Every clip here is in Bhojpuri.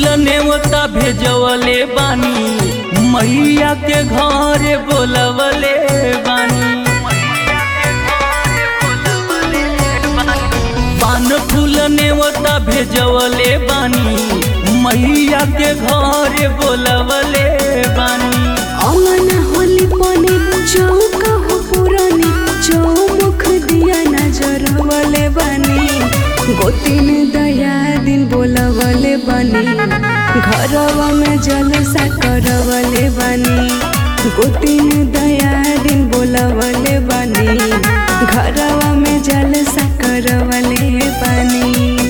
फूल नेवता भेजवले बानी मैया के घरे बोलवले बानी पान फूल नेवता भेजवले बानी मैया के घरे बोलवले बानी अमन होली पनी चौका हो पुरानी चौमुख दिया नजर वाले बनी गोतिन दया दिन बोलवले बनी घरवा में जलसा करवले बनी गोतिन दया दिन बोलवले बनी घरवा में जलसा करवले बनी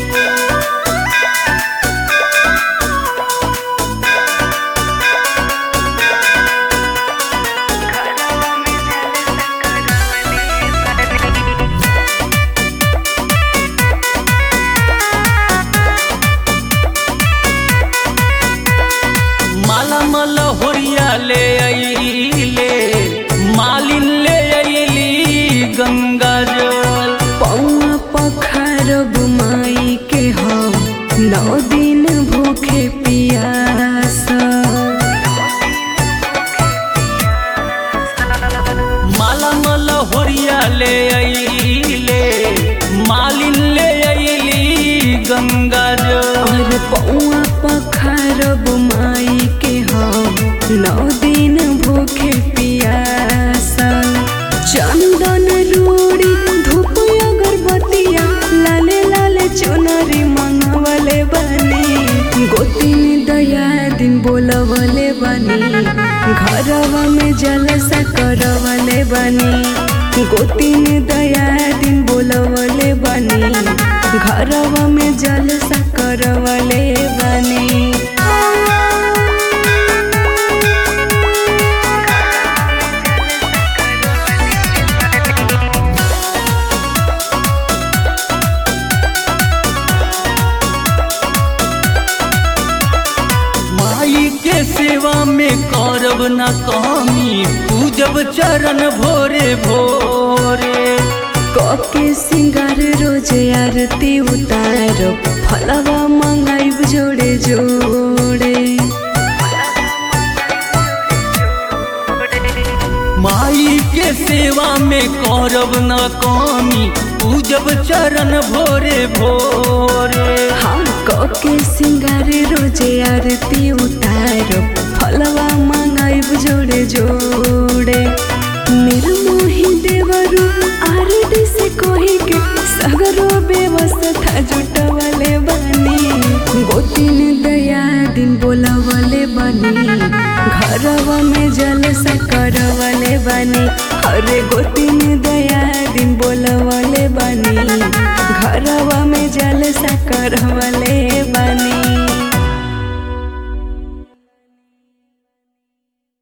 माला मल होरिया ले अइले मालिन ले अइली गंगा जल पौआ पखारब माई के हम नौ दिन भूखे पियास माला मल होरिया ले अइले मालिन ले अइली गंगा जल और पौआ पखारब माई के हम नौ दिन भूखे पियास चंदन रूड़ी धूप अगरबत्तिया लाले लाले चुनरी मंगवले बनी गोतिन दया दिन बोलवले बनी घरवा में जलसा करवले बनी गोतिन दया दिन बोलवले बनी घरवा में जलसा करवले बनी माई के सेवा में करब न कमी पूजब चरण भोरे भोरे कके सिंगार रोज आरती उतार फलवा मंगाइब जोड़े जोड़े माई के सेवा में करब न कमी पूजब चरण भोरे भोरे हम कके सिंगार रोज आरती उतार फलवा मंगाइब जोड़े जोड़े निर्मोही देवरु आरती से कोही के सगरो व्यवस्था जुटवले बनी गोतिन दया दिन बोलवले बनी घरवा में जलसा करवले बनी अरे गोतिन दया दिन बोलवले बनी घरवा में जलसा करवले बनी